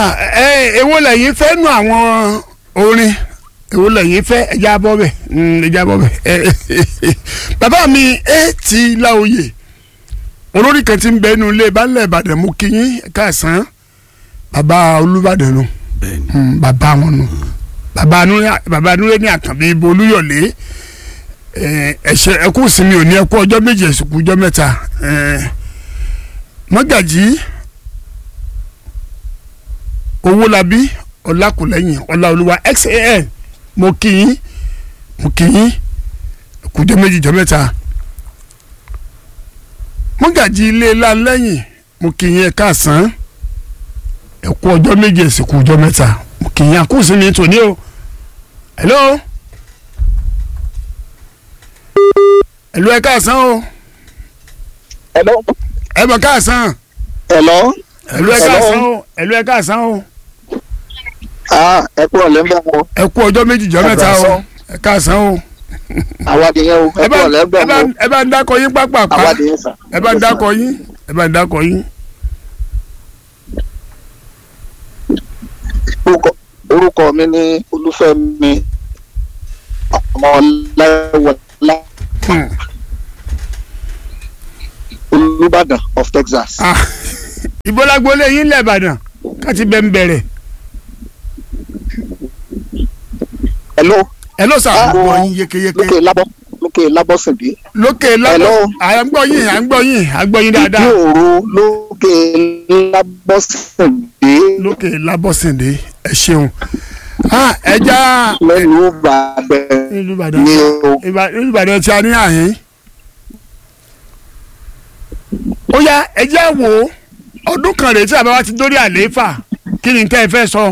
Ah, ẹ èwo lẹ́yìn fẹ́ nu àwọn orin èwo lẹ́yìn fẹ́ ẹja bọ́ bẹ̀ ẹja bọ́ bẹ̀ bàbá mi ẹ ti láòyè olórí kan ti ń bẹ inú ilé balẹ̀ ìbàdàn mú kí yín káàsán bàbá olúbàdàn nù bẹ́ẹ̀ni Mm, bàbá wọn nù bàbá Núré- bàbá Núré ní àkànbí ibo olúyọ̀lé ẹ, ẹ̀ṣẹ̀ ẹkú sinmi òní ẹkú ọjọ́ méje ẹ̀sùnkú ọjọ́ mẹ́ta ẹ, mọ́gàjì owólabí ọlákùlẹ́yìn ọláolúwa xan mo kí yín mo kí yín ẹkú ọjọ́ méje ọjọ́ mẹ́ta mọ́gàjì ilé ńlá lẹ́yìn mo kí yín ẹ̀ka àsán ẹkú ọjọ́ méje ẹ̀sìnkú ọjọ́ mẹ́ta mo kì í yan kó sí mi tòní o hello hello ẹ káàsán o Hello. ẹ bọ̀ káàsán Hello. hello ẹ káàsán o hello ẹ káàsán o Ah, ẹ kúrò lẹ́gbẹ̀ẹ́ wọn. ẹ kú ọjọ́ méjì ọjọ́ mẹ́ta o ẹ káàsán o Àwa nìyẹn o. Ẹ ẹ bá kúrò ẹ lẹ́gbẹ̀ẹ́ bá wọn. ẹ bá ń dákọ yín pápápá Àwa nìyẹn sà. ẹ bá ń dákọ yín ẹ bá ń dákọ yín Orúkọ orúkọ mi ní Olúfẹ́mi ọmọ Ọláwọlá Hmm. Olúbàdàn of Texas. Ah, ìbọ́lágbólé yín lẹ́ẹ̀bàdàn káti bẹ́ẹ̀ ń bẹ̀rẹ̀ Hello. ẹ ló sà Ah. gbọ́ yín yékéyéké Lókè Lábọ́ Lókè Lábọ́sìndé. lókè lábọ́ Hello. à ń gbọ́ yín à ń gbọ́ yín à ń gbọ́ yín Ìdí dáadáa. òru lókè Lábọ́sìndé lókè lábọ́sìndé ẹ ṣeun Ah, ẹja lẹ́nu Ìbàdàn ìlú ìbàdàn ni o. Ìbà- ìlú ìbàdàn tí a ní àhín. ó yá ẹjẹ́ wo ọdún kan rèé tí àbá wa ti dórí àlééfà kí ni tẹ́ ẹ fẹ́ sọ.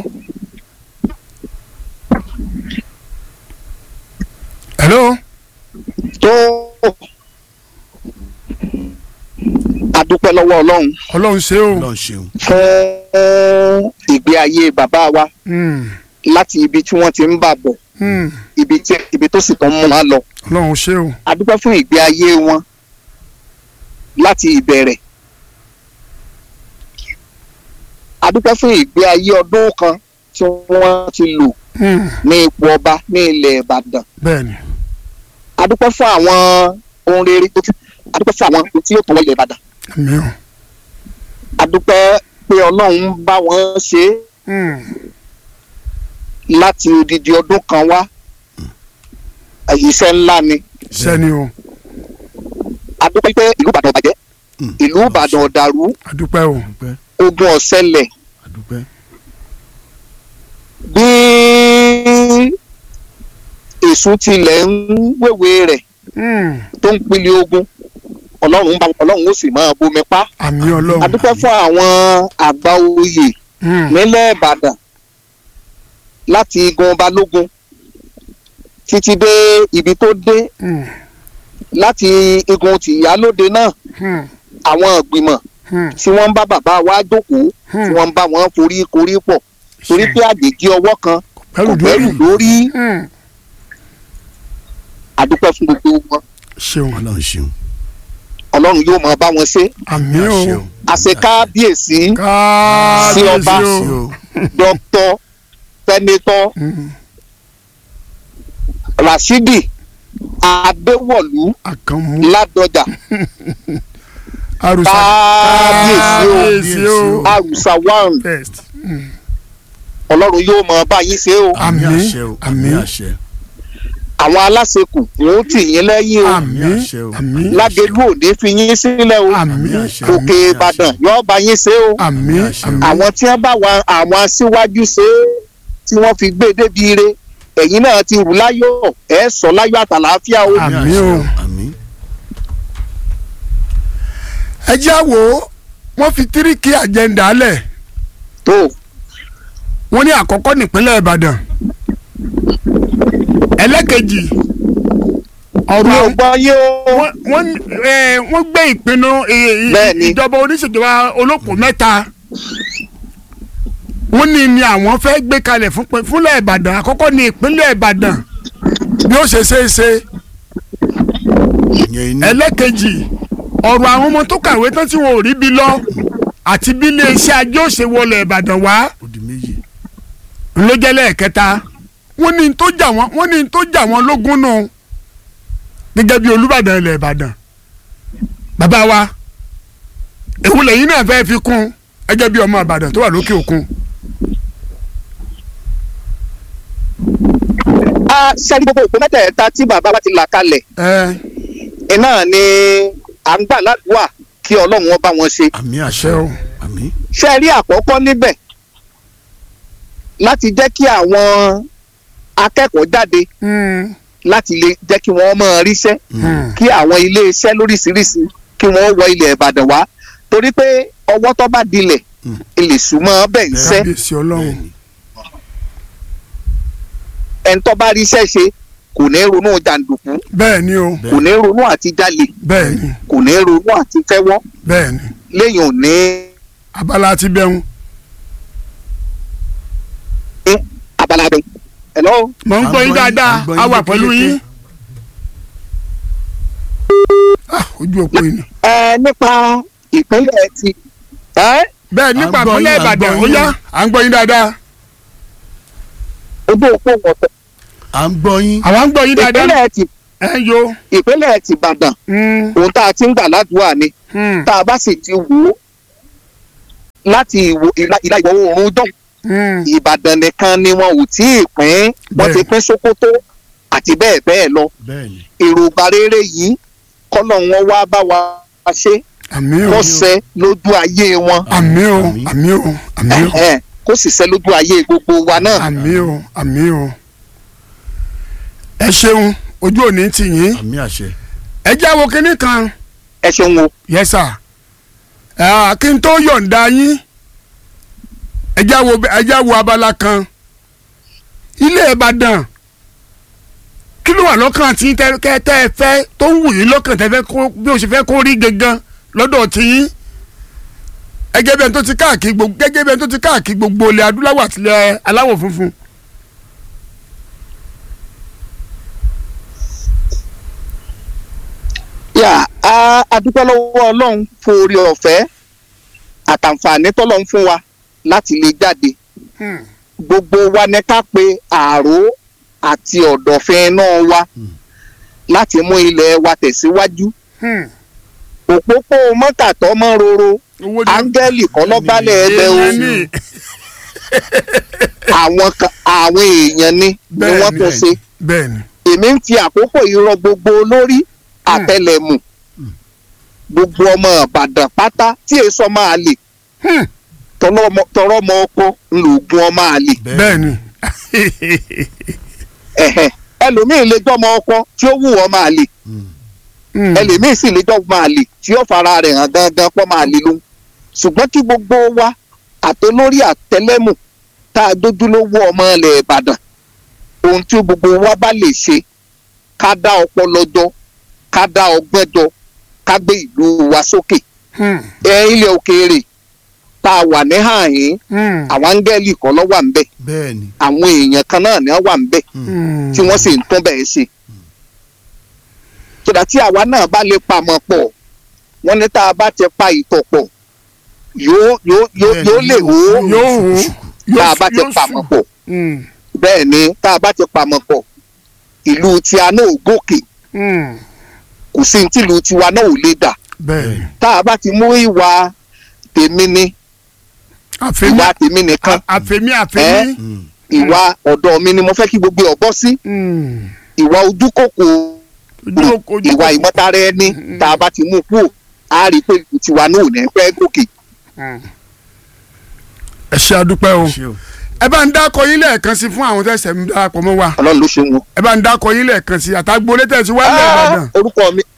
hello Tó adúpẹ́ lọ́wọ́ Ọlọ́run ọlọ́run ṣe o. Ọlọ́run ṣeun fún ìgbé ayé bàbá wa Hmm, láti ibi tí wọ́n ti ń bà bọ̀ hmm, ibi tí ibi tó sì tán mú wọn lọ. ọlọ́run ṣe o. a dúpẹ́ fún ìgbé ayé wọn láti ìbẹ̀rẹ̀. a dúpẹ́ fún ìgbé ayé ọdún kan tí wọ́n ti lò Hmm, ní ipò ọba ní ilẹ̀ Ìbàdàn. bẹ́ẹ̀ni a dúpẹ́ fún àwọn ohun rere tó ti a dúpẹ́ fún àwọn ohun tí yóò tó wọ ilẹ̀ Ìbàdàn. àmì o. a dúpẹ́ pé Ọlọ́run bá wọn ṣe é Hmm, láti odidi ọdún kan wá. iṣẹ́ ńlá ni. sẹ́ni o a dúpẹ́ pé ìlú Ìbàdàn ò bàjẹ́ Mm. ìlú Ìbàdàn ò dàrú àdúpẹ́ o. adúpẹ́ ogun ò ṣẹlẹ̀ adúpẹ́ bí èṣù tilẹ̀ ń wéwè rẹ̀ Hmm, tó ń pili ogun ọlọ́run bá ọlọ́run ó sì máa bomi pa. àmì ọlọ́run. a dúpẹ́ fún àwọn àgbà oyè Hmm, nílẹ̀ Ìbàdàn láti igun balógun títí dé ibi tó dé hmm, láti igun tìyálóde náà hmm, àwọn ìgbìmọ̀ hmm, tí wọ́n ń bá bàbá wa jókòó tí hmm. wọ́n ń bá wọn forí korí pọ̀ torí pé àgbèjì ọwọ́ kan kò Bẹ́rù bẹ́rù dórí. lórí Hmm, a dúpẹ́ fún gbogbo wọn ṣeun Ọlọ́run ṣeun ọlọ́run yóò máa bá wọn ṣe àmì o ṣeun àṣekábíyèsí sí ọba. kábíyèsí sí o. o dókítà sẹ́nétọ̀ Hmm, rasidi adéwọ̀lú àkànmú ládọjà àrùsà kábíyèsí o kábíyèsí o àrùsà wàrùn best ọlọ́run yóò máa bá yín ṣe o àmì àṣẹ o àmì àmì àṣẹ àwọn aláṣekù wọn ó tì yín lẹ́yìn o àmì àṣẹ o. àmì lágẹ̀lú òde fi yín sílẹ̀ o àmì àṣẹ. òkè ìbàdàn yóò bá yín ṣe o àmì àṣẹ. àmì àwọn tí wọ́n bá wa àwọn aṣíwájú ṣe é tí wọ́n fi gbé e débi ire ẹ̀yin náà ti rù láyọ̀ ẹ̀ sọ láyọ̀ àtàlàáfíà o Àmì àṣẹ o. àmì ẹ jẹ́ àwò wọ́n fi tíríkì àjẹ́ndà lẹ̀ tó wọ́n ní àkọ́kọ́ nípínlẹ̀ ìbàdàn ẹlẹ́kejì ọ̀rọ̀ mi ò àwọn- gbọ́ yé o wọ́n wọ́n ẹ, wọ́n gbé ìpinnu ẹ, ẹ, Bẹ́ẹ̀ni. ìjọba oníṣèjọba olóko mẹ́ta wọ́n ní ni àwọn fẹ́ gbé kalẹ̀ fún pé- fúnlẹ̀ ìbàdàn àkọ́kọ́ ní ìpínlẹ̀ ìbàdàn bí ó ṣe ṣe é ṣe ìyẹn iná ẹlẹ́kejì ọ̀rọ̀ àwọn ọmọ tó kàwé tán tí wọn ò rí bí lọ àti bí iléeṣẹ́ ajé òṣè wọlé ìbàdàn wá ó di ló jẹ́ lẹ́ẹ̀kẹta wọ́n ní n tó jà wọ́n wọ́n ní n tó jà wọ́n lógún nù gẹ́gẹ́ bí olùbàdàn ilẹ̀ ìbàdàn bàbá wa èwo lẹ́yìn náà fẹ́ fi kún ẹgẹ́ bí ọmọ ìbàdàn tó wà lókè òkun. a sẹ́ni gbogbo òpó mẹ́tẹ̀ẹ̀ta tí bàbá wa ti là kalẹ̀ ẹ iná ni à ń gbà ládùúgbà kí ọlọ́run ọba wọn ṣe. àmì àṣẹ àṣẹ o. àmì ṣe rí àkọ́kọ́ níbẹ̀ láti jẹ́ kí àwọn akẹ́kọ̀ọ́ jáde Hmm, láti lè jẹ́ kí wọ́n máa ríṣẹ́ hmm. kí àwọn iléeṣẹ́ lóríṣiríṣi kí wọ́n wọ ilẹ̀ ìbàdàn wá torí pé ọwọ́ tó bá dilẹ̀ Mm. ilé súnmọ́ bẹ́ẹ̀ ń sẹ́ kábíyèsí ọlọ́run bẹ́ẹ̀ni ẹni tó bá ríṣẹ́ ṣe kò ní ronú jàǹdùkú bẹ́ẹ̀ ni o kò ní ronú àti jalè bẹ́ẹ̀ ni kò ní ronú àti fẹ́wọ́ bẹ́ẹ̀ ni lẹ́yìn ò ní abala ti bẹ́hùn abala bẹ́ẹ̀. hello mọ̀ ń À ń gbọ́ yín gbọ́ yín, dáadáa à ń gbọ́ a yín wà pẹ̀lú yékéyéké. yín. Ah, ojú òpó yìí ni. ẹ nípa ìpínlẹ̀ ti ẹ bẹ́ẹ̀ nípa À ń gbọ́ ìpínlẹ̀ yín, à ń ìbàdàn gbọ́ ó yín. yá à ń gbọ́ yín dáadáa ojú òpó wọ̀tọ̀ à ń gbọ́ yín àwa ń gbọ́ yín dáadáa ìpínlẹ̀ ti ẹ ń yo. ìpínlẹ̀ ti ìbàdàn Hmm, ohun tá a ti ń gbà ládùúgbà ni hmm, tá a bá sì ti wò ó láti ìwò ìlà ìlà ìwọ̀ oòrùn dán hmm. ìbàdàn nìkan ni wọn ò tí ì pín wọ́n ti Bẹ́ẹ̀. pín sokoto àti bẹ́ẹ̀ bẹ́ẹ̀ lọ bẹ́ẹ̀ni èròǹgbà rere yìí kọ́nà wọn wá bá wa ṣe àmì o kó ṣẹ lójú ayé wọn àmì o Àmín. àmì o àmì o Ẹ̀hẹ́n, kó sì ṣẹ lójú ayé gbogbo wa náà. àmì o àmì o. ẹ ṣeun ojú òní tì yín àmì àṣẹ ẹ jẹ́ wo kinní kan ẹ ṣeun o yes sir Ah, kí n tó yọ̀ǹda yín ẹ jẹ́ wo ẹ jẹ́ wo abala kan ilé ìbàdàn kí ló wà lọ́kàn tí tẹ́ kẹ́ tẹ́ ẹ fẹ́ tó ń wù yín lọ́kàn tẹ́ fẹ́ kó bí o ṣe fẹ́ kó rí gangan lọ́dọ̀ tí yín gẹ́gẹ́ bí ẹni tó ti káàkiri gbogbo gẹ́gẹ́ bí ẹni tó ti káàkiri gbogbo ilẹ̀ adúláwọ̀ àti ilẹ̀ aláwọ̀ funfun. yà á adúpẹ́ lọ́wọ́ ọlọ́run fún orí ọ̀fẹ́ àtàǹfààní tọ́lọ́run fún wa láti lè jáde Hmm. gbogbo wa ní ká pe àró àti ọ̀dọ̀fin náà wa Hmm. láti mú ilẹ̀ wa tẹ̀síwájú Hmm. òpópó mọ́kàtọ́ mọ́ roro owó ni áńgẹ́lì kọ́ lọ́gbálẹ̀ ẹgbẹ́ o èèyàn ní àwọn kan àwọn èèyàn ni ni Bẹ́ẹ̀ wọ́n ni, tún ṣe bẹ́ẹ̀ ni èmi ń fi àkókò yìí rọ gbogbo olórí àtẹlẹmù gbogbo ọmọ ìbàdàn pátá tí èso máa lè Hmm. tọrọ ọmọ ọkọ ńlọgùn ọmọ àlè bẹ́ẹ̀ ni ẹ̀hẹ̀. ẹlòmíín lè jọmọ ọkọ tí ó wù ọmọ àlè Hmm. ẹlòmíín sì lè jọmọ àlè tí ó fara rẹ̀ hàn gangan pọ́ máa lè lóhun ṣùgbọ́n kí gbogbo wa àtolórí àtẹlẹ́mù tá a dójúlówó ọmọ ilẹ̀ ìbàdàn ohun tí gbogbo wa bá lè ṣe ká dá ọpọlọ jọ ká dá ọgbọ́n jọ ká gbé ìlú wa sókè Hmm. ẹ ilẹ̀ òkèèrè tá a wà ní hàyín Hmm. àwọn áńgẹ́lì kan ló wà ń bẹ̀ bẹ́ẹ̀ni àwọn èèyàn kan náà ni wọ́n wà ń bẹ̀ Hmm. tí wọ́n sì ń tún bẹ́ẹ̀ ṣe. sọdà tí àwa náà bá lè pamọ́ pọ̀ wọ́n ní tá a bá ti pa ìtọ̀ pọ̀ yóò yóò yóò Bẹ́ẹ̀ni, yóò lè wò ó yóò wò ó tá a yóò bá ti yóò pamọ́ sùn. pọ̀ Hmm. bẹ́ẹ̀ ni tá a bá ti pamọ́ pọ̀ ìlú tí a náà ò gòkè Hmm. kò sí ní tìlú tiwa náà ò lè dà bẹ́ẹ̀ ni tá a bá ti mú ìwà tèmi ni àfẹ́mí ìwà tèmi nìkan àfẹ́mí àfẹ́mí. Mm. ìwà ọ̀dọ̀ mi ni mo fẹ́ kí gbogbo ọ̀bọ sí Hmm. ìwà ojúkòkò ojú oko ojú ìwà oko. ìmọ̀tara ẹni tá a bá ti mú kúrò á rí i pé ìlú tiwa náà ò ní fẹ́ gòkè. Hmm. ẹ ṣe àdúpẹ́ o ṣé o ẹ bá ń dákọ yín lẹ́ẹ̀kan sí fún àwọn tẹ̀sẹ̀ ń darapọ̀ mọ́ wa ọlọ́run ló ṣe wọn. ẹ bá ń dákọ yín lẹ́ẹ̀kan sí àtàgbò létẹ̀sí wà lẹ́ẹ̀ Ìbàdàn. orúkọ mi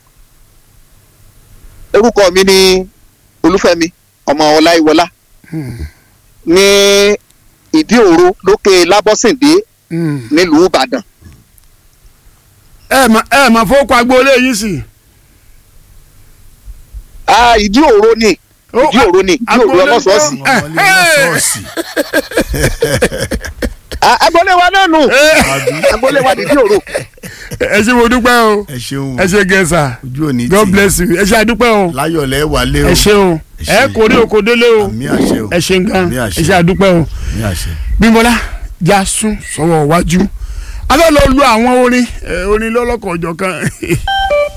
orúkọ mi ni olúfẹ́mi ọmọ ọláìwọlá Hmm. ní ìdí òro lókè lábọ́sìndé Hmm. nílùú ìbàdàn. ẹ mà ẹ mà fowókọ agboolé yín sí. Ah, ìdí òro ni Ó, ìdí òro ni ìdí òro agboolé ọlọ́sọ̀ọ̀sì. gbọ́. ọmọ ilé ṣọ́ọ̀ṣì Ah, agboolé wa náà nù ẹ àbí agboolé wa ìdí òro. ẹ ṣe mo dúpẹ́ o ẹ ṣeun ẹ ṣe gẹ̀ẹ́sà ojú òní God tì bless you ẹ ṣe àdúpẹ́ o láyọ̀ lẹ́ wálé o ẹ ṣe o Ẹ ẹ ṣé. kò rí oko délé o àmì àṣẹ o ẹ ṣe gan Àmì àṣẹ. ẹ ṣe àdúpẹ́ o àmì àṣẹ Bímbọ́lá já sún sọ́wọ́ iwájú a fẹ́ lọ lu àwọn orin eh, orin lọ́lọ́kọ̀ ọ̀jọ̀ kan